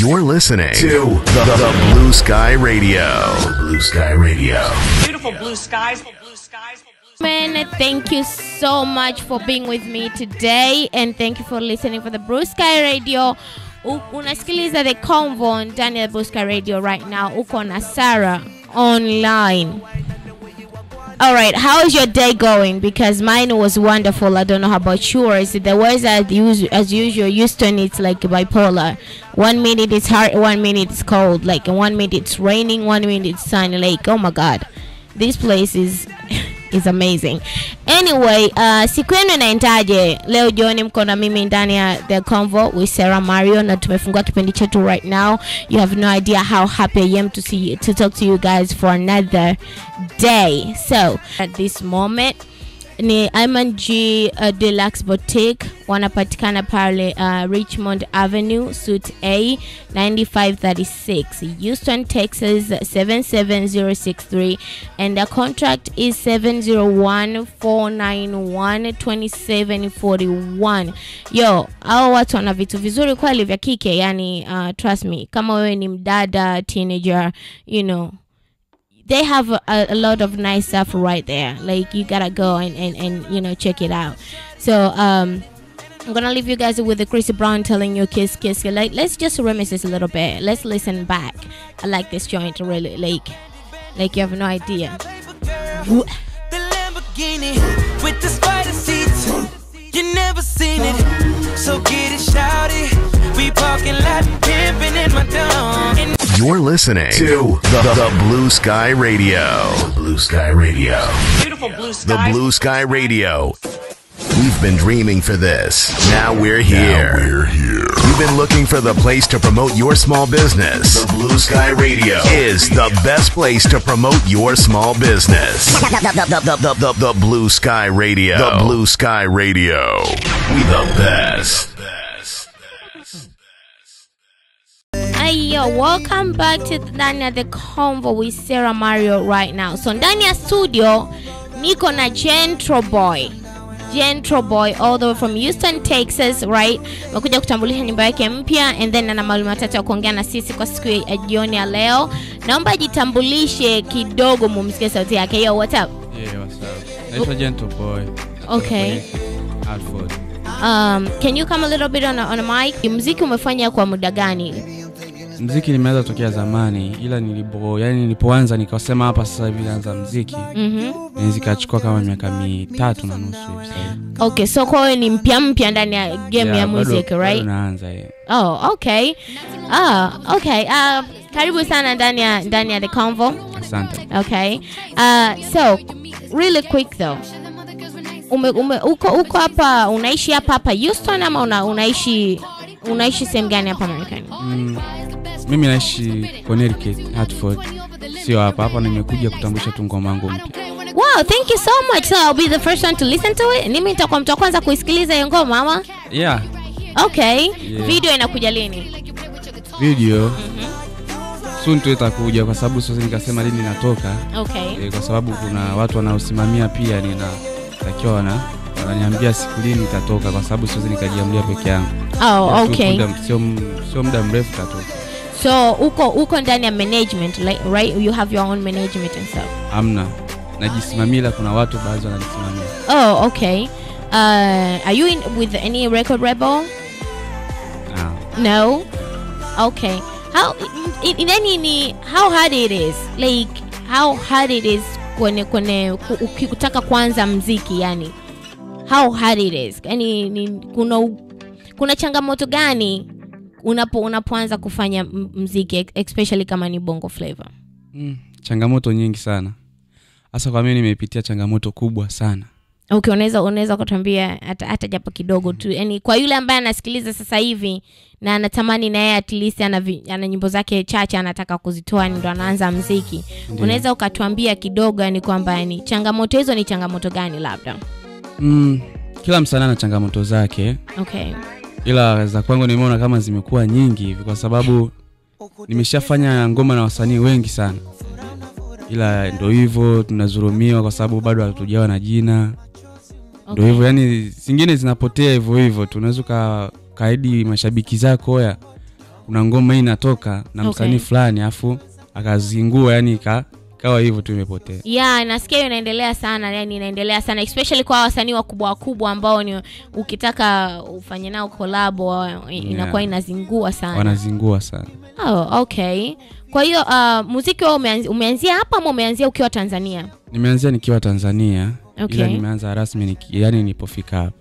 You're listening to the, the Blue Sky Radio. Blue Sky Radio. Beautiful blue skies. Blue skies. Man, thank you so much for being with me today and thank you for listening for the Blue Sky Radio. U- Unasikiliza the convo ndani ya Blue Sky Radio right now. Uko na Sarah online. All right, how is your day going? Because mine was wonderful. I don't know how about yours. The weather, as usual, as usual, Houston, it's like bipolar. One minute it's hot, one minute it's cold. Like one minute it's raining, one minute it's sunny. Like oh my god, this place is is amazing. Anyway, uh, siku yenu inaendaje? Leo jioni mko na mimi ndani ya the convo with Sarah Mario na tumefungua kipindi chetu right now. You have no idea how happy I am to see to talk to you guys for another day. So at this moment ni Iman G uh, Deluxe Boutique wanapatikana pale uh, Richmond Avenue Suite A 9536 Houston Texas 77063 and the contract is 701-491-2741 yo hao watu wana vitu vizuri kweli vya kike yani uh, trust me kama wewe ni mdada teenager you know they have a, a lot of nice stuff right there. Like you gotta go and, and, and you know check it out. So um I'm gonna leave you guys with the Chrissy Brown telling you kiss kiss. Like let's just reminisce this a little bit. Let's listen back. I like this joint really like like you have no idea. The Lamborghini with the spider seats. You never seen it, so get it shouted. We parking lot pimping in my dome. And You're listening to the, the Blue Sky Radio. Blue Sky Radio. Beautiful blue The skies. Blue Sky Radio. We've been dreaming for this. Now we're here. we're here. You've been looking for the place to promote your small business. The Blue Sky Radio is the best place to promote your small business. The, the- the- the- the- the Blue Sky Radio. The Blue Sky Radio. We the best. Hey yo, welcome back to ndani ya the convo with Sarah Mario right now. So ndani ya studio niko na Gentro Boy. Gentro Boy all the way from Houston, Texas, right? Amekuja kutambulisha nyumba yake mpya and then ana mawili matatu ya kuongea na sisi kwa siku ya jioni ya leo. Naomba ajitambulishe kidogo mumsikie sauti yake. Yo, what's up? Yeah, what's up? Naitwa Gentle Boy. Okay. Alford. Um, can you come a little bit on a, on a mic? Muziki umefanya kwa muda gani? Mziki nimeanza tokea zamani ila nilipo yani nilipoanza nikasema hapa sasa hivi naanza mziki Mhm. mm ikachukua kama miaka mitatu na nusu hivi sasa hivi. Okay, so kwa hiyo ni mpya mpya ndani ya game Yeah, ya bado- music, bado right? naanza yeah. Oh, okay. Ah, okay. Uh, karibu sana ndani ya ndani ya the convo. Asante. Okay. Uh, so really quick though. Ume, ume, uko uko hapa unaishi hapa hapa Houston ama una, unaishi unaishi sehemu gani hapa Marekani? Mm, mimi naishi Connecticut, Hartford. Sio hapa hapa, nimekuja kutambulisha tu ngoma yangu mpya. Wow, thank you so much. So I'll be the first one to listen to it. Mimi nitakuwa mtu wa kwanza kuisikiliza hiyo ngoma ama? Yeah, Okay. Yeah. Video inakuja lini? video soon tu itakuja kwa sababu siwezi nikasema lini inatoka Okay. eh, kwa sababu kuna watu wanaosimamia pia ninatakiwa wana wananiambia siku lini itatoka kwa sababu siwezi nikajiamulia peke yangu Oh, Tu okay. muda- sio m- sio muda mrefu itatoka So uko uko ndani ya management like, right? You have your own management and stuff. amna najisimamia ila kuna watu baadhi wananisimamia Oh, okay. Uh, are you in with any record label? Ah, No. Okay. How in, in any ni how hard it is like how hard it is kwenye kwenye ku- ukitaka kuanza mziki yani how hard it is yani ni, kuna u- kuna changamoto gani unapo unapoanza kufanya m- mziki especially kama ni bongo flavor mm, changamoto nyingi sana hasa kwa mimi nimepitia changamoto kubwa sana okay unaweza unaweza kutuambia hata, hata japo kidogo tu yani kwa yule ambaye anasikiliza sasa hivi na anatamani na yeye at least ana, vi- ana nyimbo zake chache anataka kuzitoa ndo anaanza mziki unaweza ukatuambia kidogo yani kwamba yani changamoto hizo ni changamoto gani labda mm, kila msanii ana changamoto zake okay ila za kwangu nimeona kama zimekuwa nyingi hivi kwa sababu nimeshafanya ngoma na wasanii wengi sana ila ndo hivyo tunazurumiwa kwa sababu bado hatujawa na jina ndo okay. hivyo yani zingine zinapotea hivyo hivyo tunaweza uka- kaidi mashabiki zako ya kuna ngoma hii inatoka na Okay. msanii fulani afu akazingua yani ika, ikawa hivyo tu imepotea ya nasikia hiyo inaendelea sana yani inaendelea sana especially kwa wasanii wakubwa wakubwa ambao ni ukitaka ufanye nao kolabo inakuwa inazingua sana wanazingua sana oh, okay kwa hiyo uh, muziki wao umeanzi, umeanzia hapa ama umeanzia ukiwa tanzania nimeanzia nikiwa tanzania Okay. ila nimeanza rasmi niki, yani nilipofika hapa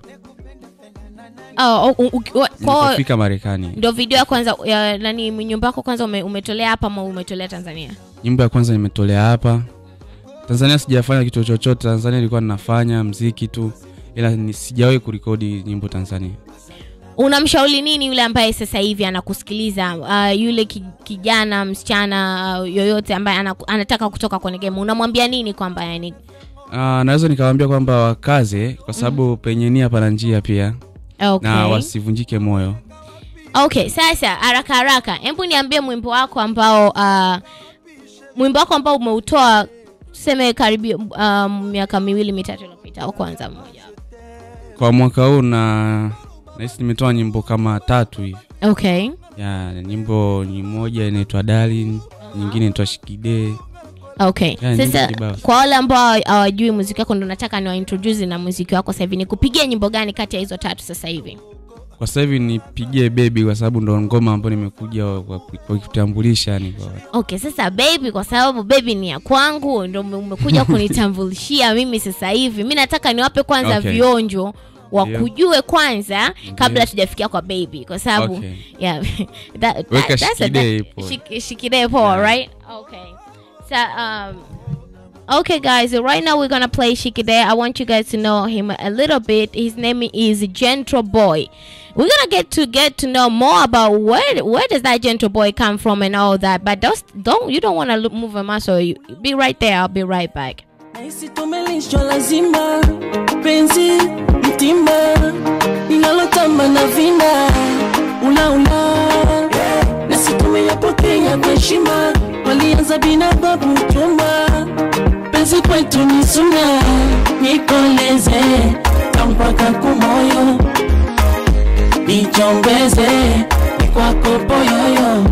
oh, u- u- u- kwao nilipofika marekani ndo video ya kwanza ya, nani nyumba yako kwanza ume, umetolea hapa ama umetolea tanzania nyimbo ya kwanza nimetolea hapa tanzania sijafanya kitu chochote tanzania ilikuwa ninafanya mziki tu ila ni- sijawahi kurekodi nyimbo tanzania unamshauri nini yule ambaye sasa hivi anakusikiliza uh, yule ki- kijana msichana uh, yoyote ambaye anaku- anataka kutoka kwenye game unamwambia nini kwamba yani uh, naweza nikawambia kwamba wakaze kwa sababu penye nia pana njia pia okay. na wasivunjike moyo okay sasa haraka haraka hebu niambie mwimbo wako ambao uh, mwimbo wako ambao umeutoa tuseme karibia um, miaka miwili mitatu iliyopita au kwanza mmoja kwa mwaka huu na nahisi nimetoa nyimbo kama tatu hivi okay ya nyimbo ni moja inaitwa darling nyingine inaitwa shikide okay Yeah, nyimbo sasa kibao. kwa wale ambao hawajui muziki wako ndo nataka niwaintroduce na muziki wako sasa hivi ni kupigia nyimbo gani kati ya hizo tatu sasa hivi kwa sasa hivi nipigie bebi kwa sababu ndo ngoma ambayo nimekuja kwa kwa kutambulisha yani kwa okay sasa baby kwa sababu baby ni ya kwangu ndo ume- umekuja kunitambulishia mimi sasa hivi mi nataka niwape kwanza Okay. vionjo wakujue kwanza kabla Ndiyo. tujafikia kwa baby kwa sababu Okay. yeah, that, Weka that, that's a, shikidee that, ipo. shik, shikidee poa Yeah. right okay so um Okay, guys, right now we're gonna play Shikide. I want you guys to know him a little bit. His name is Gentle Boy. We're gonna get to get to know more about where where does that Gentle Boy come from and all that. But don't don't you don't want to move a muscle. You be right there. I'll be right back. Nahisi tumelishwa lazima penzi mtima linalotamba na vina ulaula nasi tumeyapokea kwa heshima walianza bina babu chuma penzi kwetu ni suna nikoleze na mpaka kumoyo nichombeze ni kwako poyoyo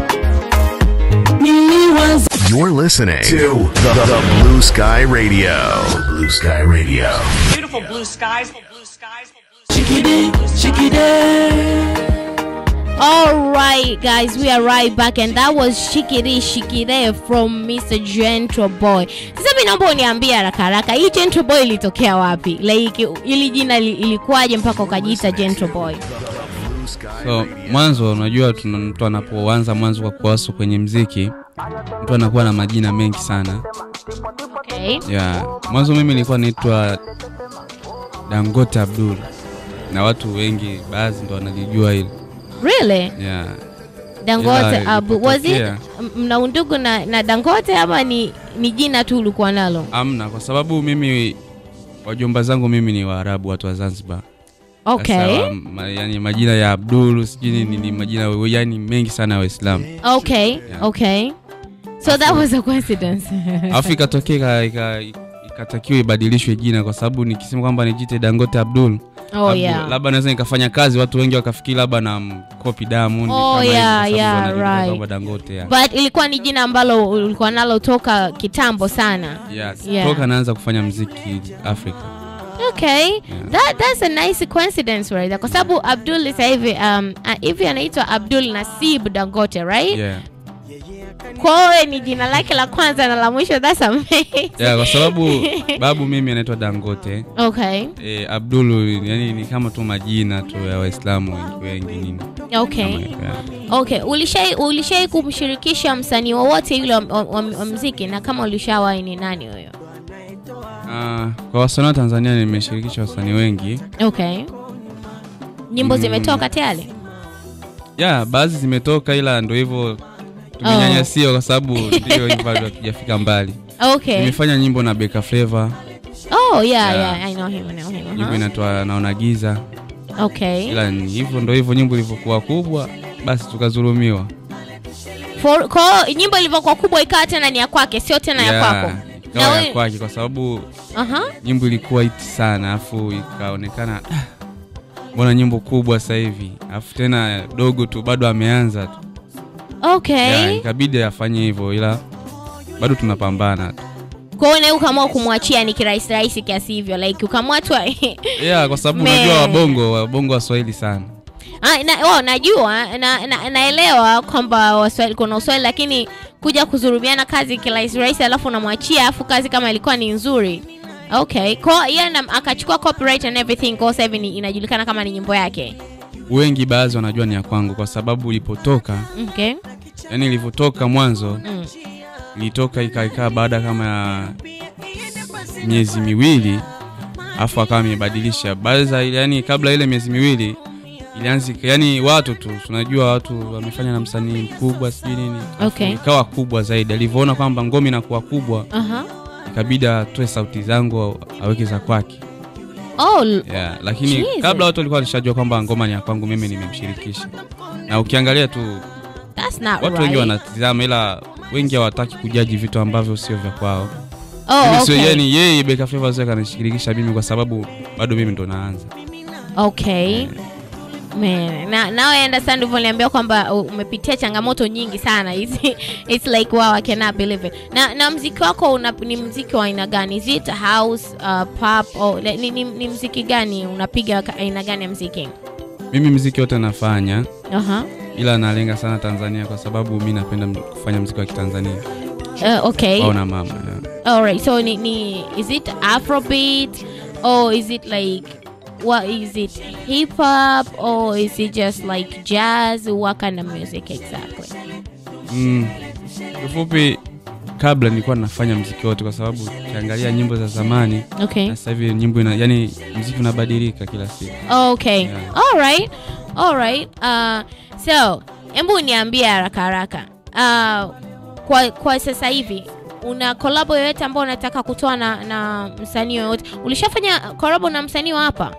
niliwaza You're listening to the, the Blue Sky Radio. Blue Sky Radio. Beautiful blue skies. Blue skies. shikide shikide All right, guys, we are right back, and that was Shikiri Shikire from Mr. Gentle Boy. Sasa mimi naomba uniambie haraka haraka, hii Gentle Boy ilitokea wapi? Like ili jina li- ilikuwaje mpaka ukajiita Gentle Boy? Blue Sky so Radio. mwanzo unajua tuna- mtu anapoanza mwanzo kwa kuwasu kwenye mziki mtu anakuwa na majina mengi sana Okay. ya mwanzo mimi nilikuwa naitwa dangote abdul na watu wengi baadhi ndo wanalijua hilo Really? ya Dangote Ila Abu. Was it ilipotokea- m- mna undugu na, na Dangote ama ni, ni jina tu ulikuwa nalo? amna kwa sababu mimi wajomba zangu mimi ni waarabu watu wa zanzibar Okay. Sasa, ma, yani majina ya abdul sijui ni, ni majina yani mengi sana ya waislamu Okay. Yeah. Okay. So that was a coincidence. alafu ikatokea ika- ika- ikatakiwa ibadilishwe jina kwa sababu nikisema kwamba nijite dangote abdul oh labda- yeah. labda naweza nikafanya kazi watu wengi wakafikiri labda na mkopi damu Oh, yeah, yeah, right. dangote ya. But ilikuwa ni jina ambalo ulikuwa nalo toka kitambo sana. Yes. Yeah. toka naanza kufanya mziki afrika Okay. That that's a nice coincidence right there. Kwa sababu Abdul sasa hivi um uh, hivi anaitwa Abdul Nasib Dangote, right? yeah. Kwa hiyo ni jina lake la kwanza na la mwisho. That's amazing. yeah, kwa sababu babu mimi anaitwa dangote Okay. e, abdulu yani ni kama tu majina tu ya waislamu wengi wengi nini Okay. Kama hivyo, yeah. Okay, ulishai ulishai kumshirikisha msanii wowote yule wa, wa, wa, wa mziki na kama ulishawahi ni nani huyo? Ah, kwa wasanii wa tanzania nimeshirikisha wasanii wengi Okay. Nyimbo Mm. zimetoka tayari? ya baadhi zimetoka ila ndo hivyo tumenyanyasiwa kwa sababu ndio hivyo bado hatujafika mbali Okay. nimefanya nyimbo na beka flavor Oh yeah, Yeah. yeah, I know him, I know him. nyimbo Uh-huh. inatoa naona giza Okay. ila ni hivyo ndo hivyo nyimbo ilivyokuwa kubwa basi tukazulumiwa For, kwa hiyo nyimbo ilivyokuwa kubwa ikawa tena ni ya kwake, sio tena ya kwako. ikawa Na ya we- kwake kwa sababu Aha. nyimbo ilikuwa iti sana afu ikaonekana "Ah, mbona nyimbo kubwa sasa hivi afu tena dogo tu bado ameanza tu okay yeah, ikabidi afanye hivyo ila bado tunapambana tu kwa hiyo nawe ukaamua kumwachia ni kirahisi rahisi kiasi hivyo like ukamua tu yeah, kwa sababu Man. unajua wabongo wabongo waswahili sana Ah, na, oh, najua na, na, naelewa kwamba waswahili kuna uswahili lakini kuja kuzurumiana kazi kirahisi rahisi alafu unamwachia alafu kazi kama ilikuwa ni nzuri okay kwa hiyo na- akachukua copyright and everything kwa sasa hivi ni- inajulikana kama ni nyimbo yake wengi baadhi wanajua ni ya kwangu kwa sababu ilipotoka okay yani ilivyotoka mwanzo mm. ilitoka ikaikaa baada kama ya miezi miwili afu akawa amebadilisha baada za yani kabla ile miezi miwili ilianzi yani watu tu tunajua watu wamefanya na msanii mkubwa sijui nini Afu Okay. ikawa kubwa zaidi alivyoona kwamba ngoma inakuwa kubwa Aha. ikabidi atoe sauti zangu aweke za kwake Oh, l- yeah, lakini Jesus. kabla watu walikuwa walishajua kwamba ngoma ni ya kwangu mimi nimemshirikisha na ukiangalia tu that's not watu wengi right. wanatizama ila wengi hawataki kujaji vitu ambavyo sio vya kwao Oh, Mimi sio okay. yani yeye Beka Flavor sio kanishirikisha mimi kwa sababu bado mimi ndo naanza okay Man, na now I understand ulivyoniambia kwamba uh, umepitia changamoto nyingi sana it's, it's like wow I cannot believe it na, na mziki wako una, ni mziki wa aina gani is it house uh, pop or, ni, ni, ni mziki gani unapiga ka- aina gani ya mziki mimi mziki wote nafanya uh-huh. ila nalenga sana Tanzania kwa sababu mi napenda m- kufanya mziki wa Kitanzania uh, okay au na mama yeah. alright so ni, ni is it afrobeat or is it like what is it hip hop or is it just like jazz what kind of music exactly mm. Kifupi kabla nilikuwa nafanya mziki wote kwa sababu ukiangalia nyimbo za zamani okay na sasa hivi nyimbo ina, yani mziki unabadilika kila siku okay Yeah. all right all right uh, so hebu niambie haraka haraka uh, kwa, kwa sasa hivi una kolabo yoyote ambao unataka kutoa na, na msanii yoyote ulishafanya kolabo na msanii wa hapa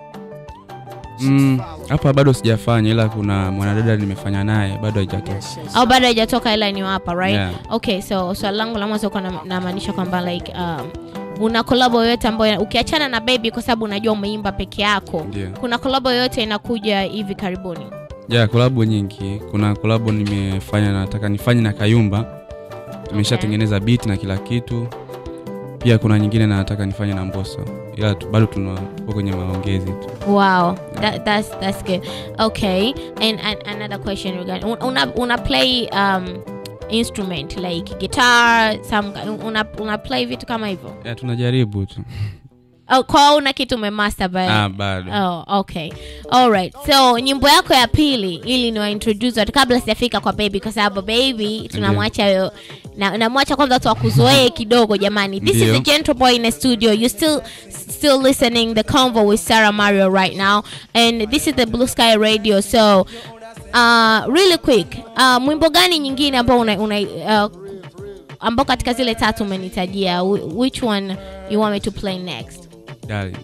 Mm, hapa bado sijafanya ila kuna mwanadada nimefanya naye bado haijatoka au bado haijatoka ila ni wa hapa right Yeah. okay so swali langu la mwanzo kuwa namaanisha kwamba like um, una kolabo yoyote ambayo ukiachana na baby kwa sababu unajua umeimba peke yako Ndio. kuna kolabo yoyote inakuja hivi karibuni ya kolabo nyingi kuna kolabo nimefanya nataka nifanye na kayumba tumeshatengeneza beat na kila kitu pia kuna nyingine nataka nifanye na mboso ila tu, bado tuna- tupo kwenye maongezi tu Wow, that, that's that's good. Okay, and, and another question regarding un- una una play um instrument like guitar, some una una play vitu kama hivyo. ya tunajaribu tu Oh, kwa una kitu umemaster by. ah, bado Oh, okay. All right. So nyimbo yako ya pili ili ni introduce watu kabla sijafika kwa baby kwa sababu baby tunamwacha yo na namwacha kwanza watu wakuzoee kidogo jamani. This is Ndio. the gentle boy in the studio. You still still listening the convo with Sarah Mario right now and this is the Blue Sky Radio. So uh really quick. Uh mwimbo gani nyingine ambao una, una uh, ambao katika zile tatu umenitajia wh- which one you want me to play next? Darling.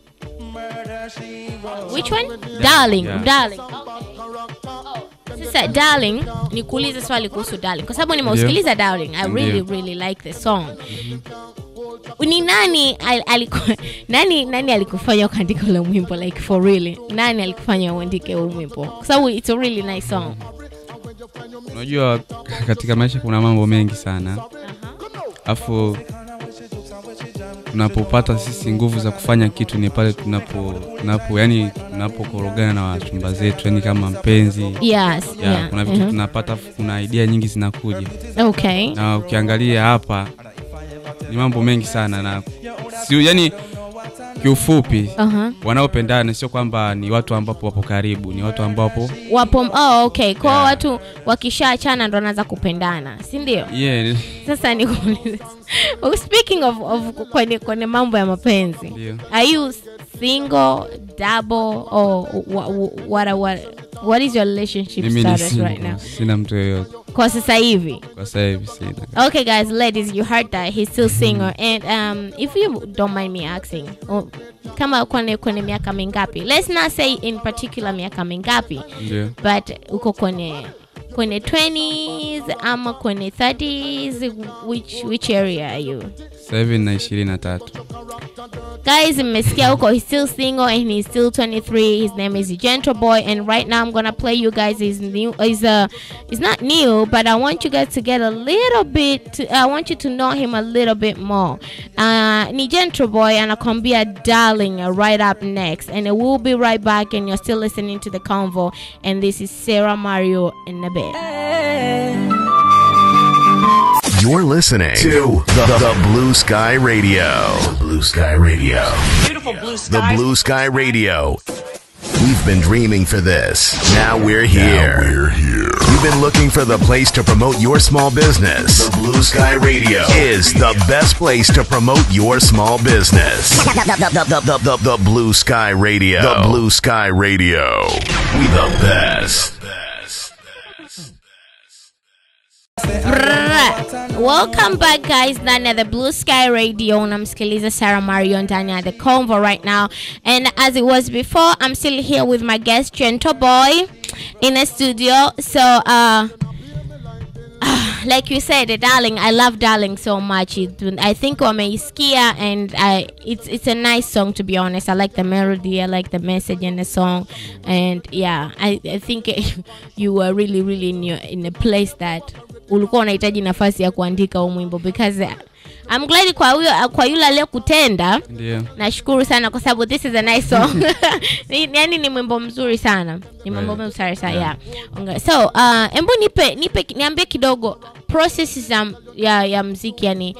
Which one? Darling, Yeah. darling. Okay. Sasa darling, nikuulize swali kuhusu darling kwa sababu nimeusikiliza darling. I really Ndio. really like the song. Ni nani al- aliku, nani nani alikufanya ukaandika ule mwimbo like for really? Nani alikufanya uandike ule mwimbo? Kwa sababu it's a really nice song. unajua katika maisha kuna mambo mengi sana afu tunapopata sisi nguvu za kufanya kitu ni pale tunapo tunapo yani tunapokorogana na wachumba zetu yani kama mpenzi Yes, yeah, yeah. kuna vitu mhm. tunapata kuna idea nyingi zinakuja Okay. na ukiangalia hapa ni mambo mengi sana na si, yani kiufupi Uh-huh. wanaopendana sio kwamba ni watu ambapo wapo karibu ni watu ambapo Wapo oh, okay. Kwa Yeah. watu wakishaachana ndo wanaanza kupendana, si ndio? yeah, sasa nikuulize oh, speaking of, of kwenye, kwenye mambo ya mapenzi Ndio. are you single double or what, what, what, what is your relationship mimi ni status single, right now sina mtu yoyote kwa sasa hivi kwa sasa hivi sina okay guys ladies you heard that he's still single and um, if you don't mind me asking oh, kama kwenye, kwenye miaka mingapi let's not say in particular miaka mingapi ndio but uko kwenye kwenye 20s ama kwenye 30s which, which area are you sasa hivi na ishirini na tatu guys mmesikia huko he's still single and he's still 23 his name is gentle boy and right now i'm gonna play you guys his new is uh it's not new but i want you guys to get a little bit to, i want you to know him a little bit more uh ni gentle boy anakwambia darling uh, right up next and we'll be right back and you're still listening to the convo and this is sarah mario in a bit You're listening to the, the Blue Sky Radio. The Blue Sky Radio. Beautiful blue The skies. Blue Sky Radio. We've been dreaming for this. Now we're here. we're here. You've been looking for the place to promote your small business. The Blue Sky Radio is the best place to promote your small business. The, the- the- the- the- the Blue Sky Radio. The Blue Sky Radio. We the best. Brrrr. welcome back guys ndani ya the blue sky radio unamsikiliza sarah mario ndani ya the convo right now and as it was before i'm still here with my guest gentle boy in a studio so uh like you said darling i love darling so much it, i think wameisikia and I, it's, it's a nice song to be honest i like the melody i like the message in the song and yeah i, I think you were really really in, your, in a place that ulikuwa unahitaji nafasi ya kuandika huu mwimbo because uh, i'm glad kwa huyo kwa yule aliyekutenda ndio nashukuru sana kwa sababu this is a nice song Ni- yani ni mwimbo mzuri sana ni mwimbo Right. mzuri sana yeah. Onge- so uh, embu nipe nipe niambie kidogo process za ya, ya mziki yani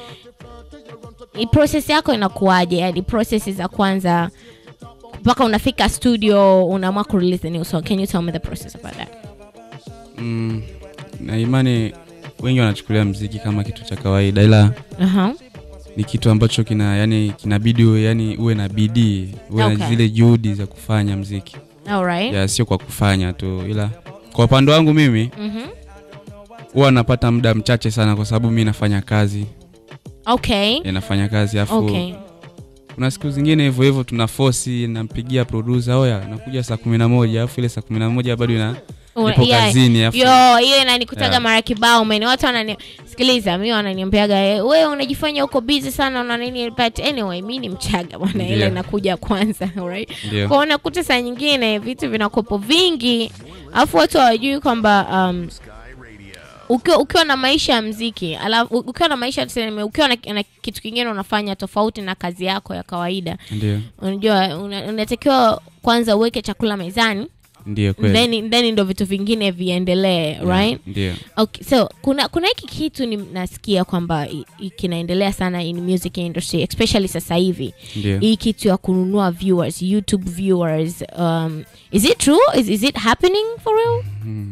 i process yako inakuwaje yani process za kwanza mpaka unafika studio unaamua kurelease the new song can you tell me the process about that mm, na imani wengi wanachukulia mziki kama kitu cha kawaida ila uh-huh. ni kitu ambacho kina yani kinabidi uwe, yani uwe na bidii uwe Okay. na zile juhudi za kufanya mziki all right ya sio kwa kufanya tu ila kwa upande wangu mimi Mhm. huwa napata muda mchache sana kwa sababu mi nafanya kazi okay ya nafanya kazi afu okay kuna siku zingine hivyo hivyo tuna fosi nampigia producer oya nakuja saa kumi na moja alafu ile saa kumi na moja bado ina Una- nipo yeah. kazini afu yo hiyo inanikutaga Yeah. mara kibao meni watu wanani sikiliza mi wananiambiaga "Eh, we unajifanya uko busy sana una nini but anyway mi ni mchaga bwana ile Ndio. inakuja kwanza alright Ndio. kwa unakuta saa nyingine vitu vinakopo vingi alafu watu hawajui kwamba um, ukiwa, ukiwa na maisha ya mziki alafu ukiwa na maisha tuseme ukiwa na, na kitu kingine unafanya tofauti na kazi yako ya kawaida ndio unajua una- unatakiwa kwanza uweke chakula mezani ndio kweli then then ndo vitu vingine viendelee right ndio okay so kuna kuna hiki kitu ni nasikia kwamba i- i- kinaendelea sana in music industry especially sasa hivi ndio hii kitu ya kununua viewers youtube viewers um, is it true is, is it happening for real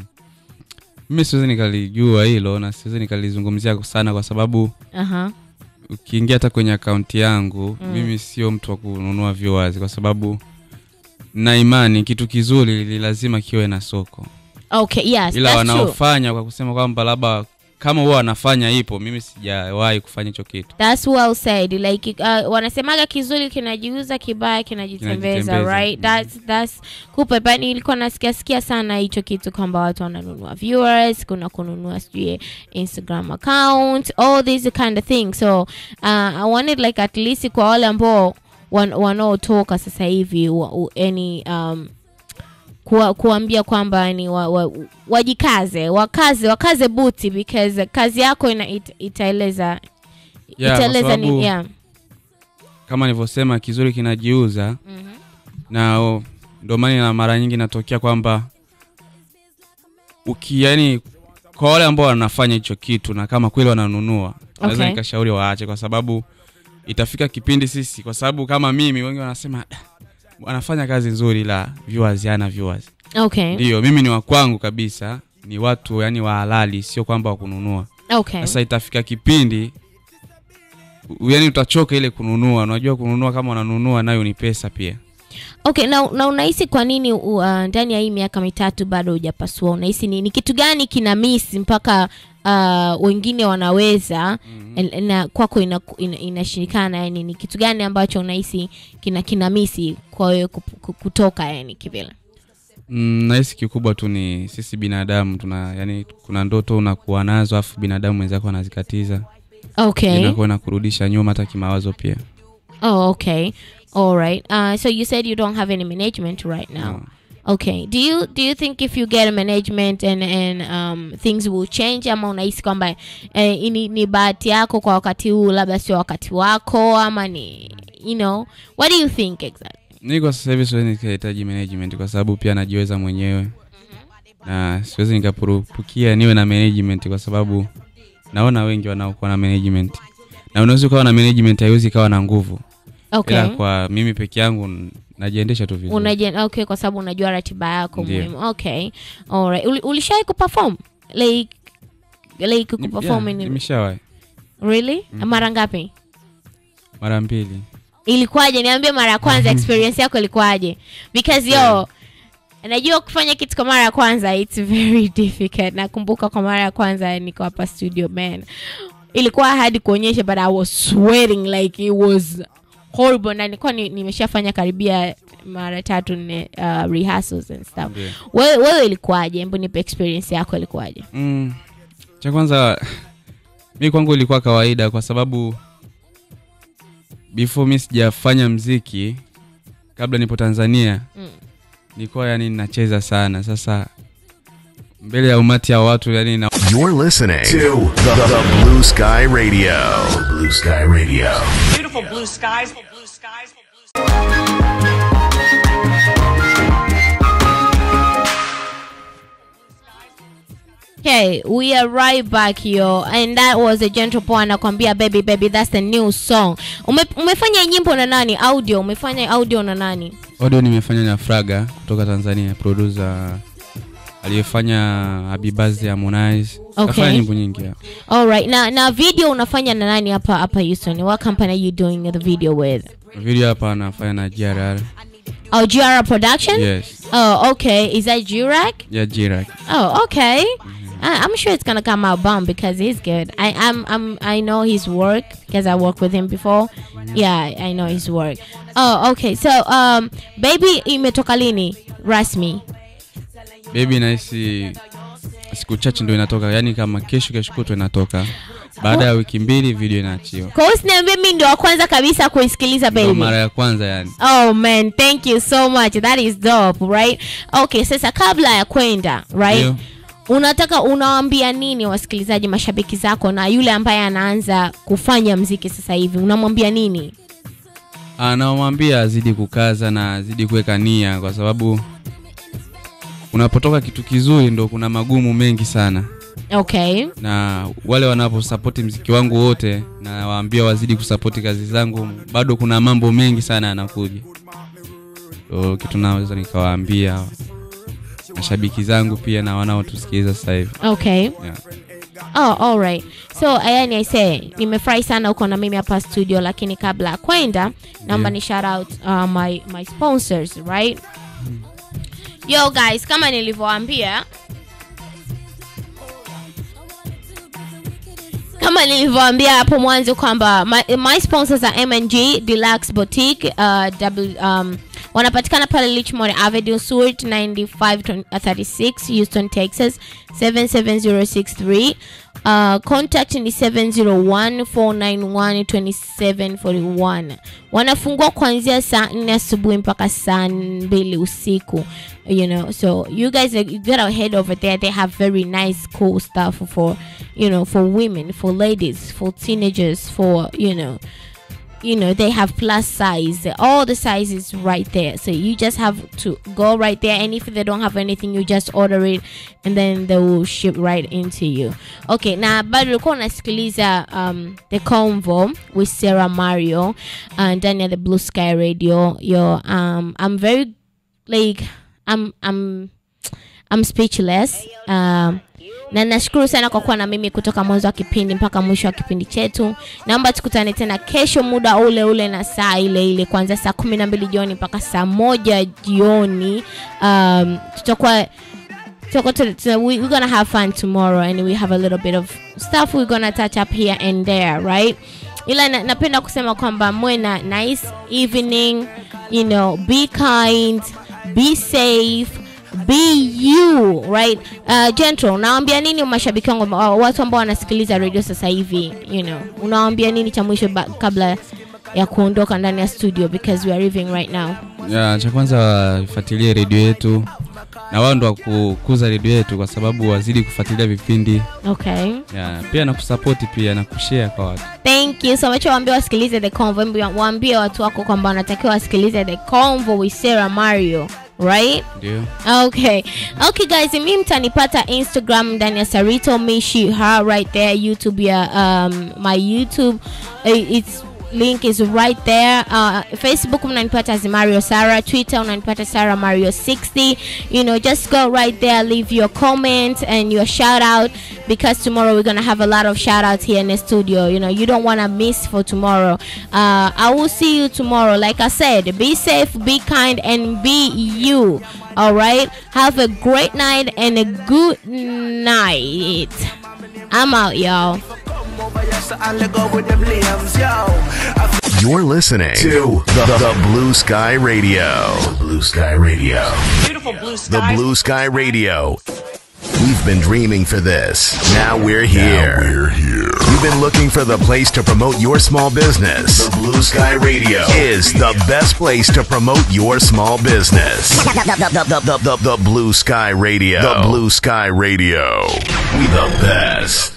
mimi siwezi nikalijua hilo na siwezi nikalizungumzia sana kwa sababu uh-huh. ukiingia hata kwenye akaunti yangu mm. mimi sio mtu wa kununua viewers kwa sababu na imani kitu kizuri li lazima kiwe na soko okay yes ila that's true wanaofanya kwa kusema kwamba labda kama huwa wanafanya ipo mimi sijawahi kufanya hicho kitu That's well said. Like uh, wanasemaga kizuri kinajiuza, kibaya kinajitembeza, Kinajitembeza. right? That's that's kupe bani ilikuwa nasikia sikia sana hicho kitu kwamba watu wananunua viewers, kuna kununua sijui Instagram account, all these kind of things. So uh, I wanted like at least kwa wale ambao wan, wanaotoka sasa hivi wa- u- any um, kuwa, kuambia kwamba ni wa, wa, wajikaze wakaze wakaze buti because kazi yako ina, it, itaeleza Yeah, kwa itaeleza sababu ni yeah. kama nilivyosema kizuri kinajiuza Mhm. na o, ndio maana na mara nyingi natokea kwamba uki yani kwa wale ambao wanafanya hicho kitu na kama kweli wananunua naweza Okay. nikashauri waache kwa sababu itafika kipindi sisi kwa sababu kama mimi wengi wanasema "Ah, wanafanya kazi nzuri la viewers yana viewers okay ndio mimi ni wa kwangu kabisa ni watu yani wa halali sio kwamba wakununua okay sasa itafika kipindi u- yani utachoka ile kununua unajua kununua kama unanunua nayo ni pesa pia okay na, na unahisi kwa nini uh, ndani ya hii miaka mitatu bado hujapasua unahisi ni, ni kitu gani kina miss mpaka uh, wengine wanaweza mm-hmm. na kwako inashirikana ina, inashindikana, yani ni kitu gani ambacho unahisi kina kina misi kwa wewe kup- ku- kutoka yani kivile mm, nahisi kikubwa tu ni sisi binadamu tuna yani kuna ndoto unakuwa nazo afu binadamu wenzako anazikatiza okay inakuwa na kurudisha nyuma hata kimawazo pia oh okay all right uh, so you said you don't have any management right now No. okay do you do you think if you get a management and and um, things will change ama unahisi kwamba eh, ni, ni bahati yako kwa wakati huu labda sio wakati wako ama ni you know what do you think exactly mi kwa sasa hivi siwezi nikahitaji management kwa sababu pia najiweza mwenyewe na siwezi nikapurupukia niwe na management kwa sababu naona wengi wanaokuwa na management na unaweza ukawa na management haiwezi ikawa na nguvu okay ila kwa mimi peke yangu n- najiendesha tu vizuri Unaje, okay kwa sababu unajua ratiba yako Ndiyo. muhimu okay alright Uli, ulishawai kuperform like like Ni- kuperform yeah, in nimeshawahi really mara ngapi mara mbili ilikuwaje niambie mara ya kwanza experience yako ilikuwaje because yo najua kufanya kitu kwa mara ya kwanza its very difficult nakumbuka kwa mara ya kwanza niko hapa studio man ilikuwa hadi kuonyesha but i was sweating like it was horrible na nilikuwa ni- nimeshafanya karibia mara tatu nne uh, rehearsals and stuff Ndiyo. wewe wewe ilikuwaje hebu nipe experience yako ilikuwaje mm, cha kwanza mi kwangu ilikuwa kawaida kwa sababu before mi sijafanya mziki kabla nipo tanzania Mm. nilikuwa yani nacheza sana sasa mbele ya umati ya watu yani na You're listening to the, the Blue Sky Radio. Blue Sky Radio. Beautiful blue skies. Blue skies. Blue skies. Okay, we are right back yo and that was a gentle boy anakwambia baby baby that's the new song Ume, umefanya nyimbo na nani audio umefanya audio na nani audio nimefanya na fraga kutoka tanzania producer aliyefanya habibazi harmonize Okay. kafanya nyimbo nyingi ya. alright na na video unafanya na nani hapa hapa Houston what company are you doing the video with video hapa anafanya na grr oh GR production yes oh okay is that Jurak ya jirak oh okay I, I'm sure it's gonna come out bomb because he's good. I I'm, I'm I know his work because I worked with him before. Yeah, I know his work. Oh, okay. So um, baby imetoka lini rasmi? bebi nahisi siku chache ndo inatoka yani kama kesho kesho kutwa inatoka baada ya wiki mbili video inaachiwa Kwa hiyo usiniambie mimi ndio wa kwanza kabisa kuisikiliza ndo baby. mara ya kwanza yani Oh man, thank you so much. That is dope, right? Okay, sasa kabla ya kwenda, right? Ndio. Unataka unawaambia nini wasikilizaji mashabiki zako na yule ambaye anaanza kufanya mziki sasa hivi? Unamwambia nini? anamwambia azidi kukaza na azidi kuweka nia kwa sababu unapotoka kitu kizuri ndo kuna magumu mengi sana Okay. na wale wanaposapoti mziki wangu wote nawaambia wazidi kusapoti kazi zangu bado kuna mambo mengi sana yanakuja so kitu naweza nikawaambia mashabiki zangu pia na wanaotusikiliza sasa hivi Okay. yeah. Oh, all right. So yani I say nimefurahi sana uko na mimi hapa studio, lakini kabla ya kwenda naomba Yeah. ni shout out uh, my my sponsors, right? Yo guys, kama nilivyowaambia kama nilivyoambia hapo mwanzo kwamba my, my sponsors are MNG Deluxe Boutique uh, double, um, wanapatikana pale Richmond Avenue Suite 9536 Houston Texas 77063 uh, contact ni 701-491-2741 wanafungua kuanzia saa 4 asubuhi mpaka saa 2 usiku you know so you guys uh, you get ahead over there they have very nice cool stuff for you know for women for ladies for teenagers for you know you know they have plus size all the sizes right there so you just have to go right there and if they don't have anything you just order it and then they will ship right into you okay na bado ulikuwa unasikiliza um, the convo with sarah mario uh, ndani ya the blue sky radio yo um, i'm very like i'm i'm i'm speechless um, na nashukuru sana kwa kuwa na mimi kutoka mwanzo wa kipindi mpaka mwisho wa kipindi chetu naomba tukutane tena kesho muda ule ule na saa ile ile kuanzia saa kumi na mbili jioni mpaka saa moja jioni um, tutakuwa tutakuwa tu- tu- we, we're gonna have fun tomorrow and we have a little bit of stuff we're gonna touch up here and there right ila na, napenda kusema kwamba mwe na nice evening you know be kind be safe be you right uh, gentle unawaambia nini mashabiki wangu wa- watu ambao wanasikiliza radio sasa hivi you know unawaambia nini cha mwisho ba- kabla ya kuondoka ndani ya studio because we are living right now ya, cha kwanza wafuatilie redio yetu na wao ndo wakukuza redio yetu kwa sababu wazidi kufuatilia vipindi okay ya, pia na kusapoti pia na kushare kwa watu thank you so much waambie wasikilize the convo Hebu waambie watu wako kwamba wanatakiwa wasikilize the convo with sarah mario right ndio okay okay guys mi mtanipata instagram ndani ya sarito mishi her right there youtube ya um, my youtube uh, its link is right there uh, facebook mnanipata as mario sara twitter unanipata sara mario 60 you know just go right there leave your comment and your shout out because tomorrow we're gonna have a lot of shout outs here in the studio you know you don't want to miss for tomorrow uh, i will see you tomorrow like i said be safe be kind and be you all right have a great night and a good night i'm out y'all You're listening to the, the Blue Sky Radio. Blue Sky Radio. Beautiful blue The skies. Blue Sky Radio. We've been dreaming for this. Now we're here. we're here. You've been looking for the place to promote your small business. The Blue Sky Radio is the best place to promote your small business. The, the- the- the- the- the Blue Sky Radio. The Blue Sky Radio. We the best.